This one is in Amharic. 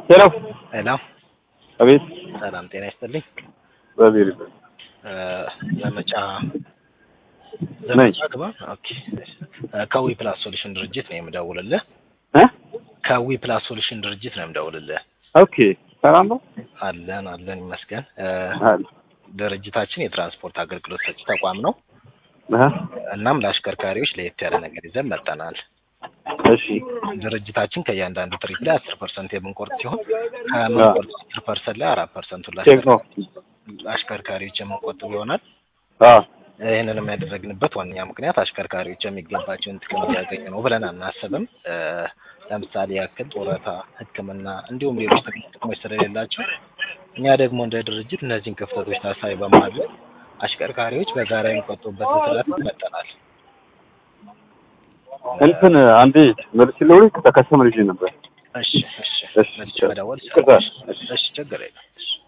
ሄሎ ሄሎ አቤት ሰላም ጤና ይስጥልኝ። በቢር እ ዘመቻ ነኝ። ዘመቻ ግባ። ኦኬ እ ከዊ ፕላስ ሶሉሽን ድርጅት ነው የምደውልልህ። እ ከዊ ፕላስ ሶሉሽን ድርጅት ነው የምደውልልህ። ኦኬ ሰላም ነው አለን አለን ይመስገን። እ አለ ድርጅታችን የትራንስፖርት አገልግሎት ሰጪ ተቋም ነው። እ እናም ለአሽከርካሪዎች ለየት ያለ ነገር ይዘን መጥተናል። እሺ ድርጅታችን ከእያንዳንዱ ትሪፕ ላይ አስር ፐርሰንት የምንቆርጥ ሲሆን ከምንቆርጥ አስር ፐርሰንት ላይ አራት ፐርሰንቱን ቼክ ነው ለአሽከርካሪዎች የምንቆጥብ ይሆናል። አ ይህንንም ያደረግንበት ዋነኛ ምክንያት አሽከርካሪዎች የሚገባቸውን ጥቅም እያገኙ ነው ብለን አናስብም። እ ለምሳሌ ያክል ጡረታ፣ ሕክምና እንዲሁም ሌሎች ጥቅማ ጥቅሞች ስለሌላቸው እኛ ደግሞ እንደ ድርጅት እነዚህን ክፍተቶች ታሳቢ በማድረግ አሽከርካሪዎች በጋራ የሚቆጥቡበትን ስርዓት መጠናል። እንትን አንዴ መልስ ለውሪ ተከሰመ ልጅ ነበር እሺ እሺ እሺ መልሼ መደወል ይቅርታ። እሺ ችግር የለም። እሺ